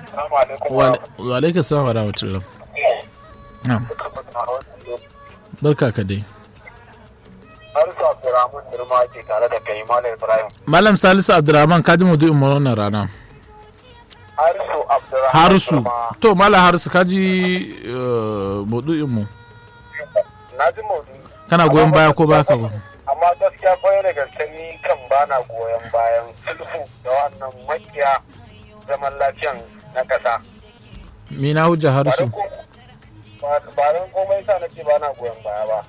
Assalamu alaikum. wa alaikum salam wa rahmatullah na'am barka ka dai Harisu Abdurrahman Nirma ke tare da kai Malam Ibrahim. malam salisu abdurrahman ka ji maudu'in mu wannan rana Harisu Abdurrahman harisu Nirma. to malam harisu ka ji eh, maudu'in mu Na ji maudu. kana goyon baya ko baka ba Amma gaskiya kwaye da gaske ni kan bana goyon bayan sulhu da wannan makiya zaman lafiyan na ƙasa. me na hujja Ba harisu don ko- ba- ba don komai sa nake bana goyon baya ba.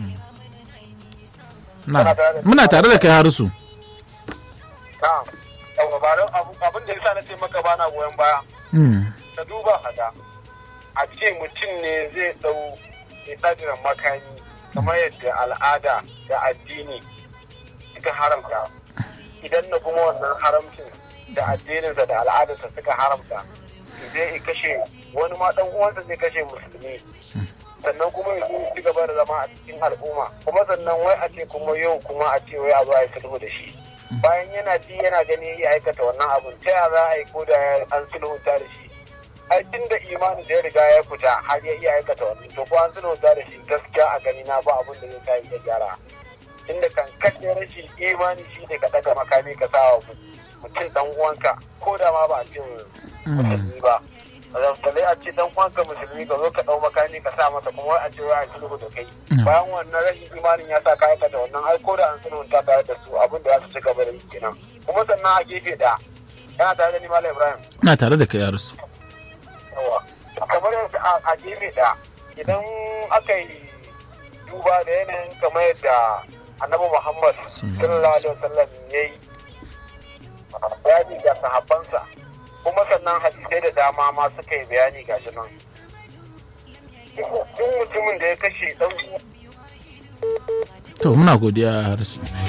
na muna tare da kai harisu Na'am. Yawwa ba don abu- abin da yasa nace maka bana goyon baya. Hmm. ka duba haka a ce mutum ne zai dau isajiran makami kamar yadda al'ada da addini suka haramta idan na kuma wannan haramcin da addininsa da al'adarsa suka haramta zai kashe wani ma dan uwansa zai kashe musulmi sannan kuma ya zo ci gaba da zama a cikin al'umma kuma sannan wai a ce kuma yau kuma a ce wai a zo a yi sulhu da shi bayan yana ji yana gani ya aikata wannan abun ta yaya za a yi ko da an sulhunta da shi ai tun da imanin da ya riga ya fita har ya iya aikata wannan to ko an sulhunta da shi gaskiya a gani na ba abun da zai sa ya gyara inda kan kashe rashin imani shi ne ka daga makami ka sa wa mutum dan uwanka ko da ma ba a ce musulmi ba zaftalai a ce dan uwanka musulmi ka zo ka dau makami ka sa masa kuma wai a ce wai a sulhu da kai bayan wannan rashin imanin ya sa ka aikata wannan ai ko da an sulhunta tare da su abin da za su ci gaba da yi kenan kuma sannan a gefe da yana tare da ni malam ibrahim na tare da kai harisu yawa kamar yadda a- a gefe da idan aka yi duba da yanayin kamar yadda annabi muhammad sallallahu alaihi wasallam ya yi bayani ga sahabbansa kuma sannan hadisai da dama ma suka yi bayani ga shi nan duk mutumin da ya kashe dan to muna godiya harisu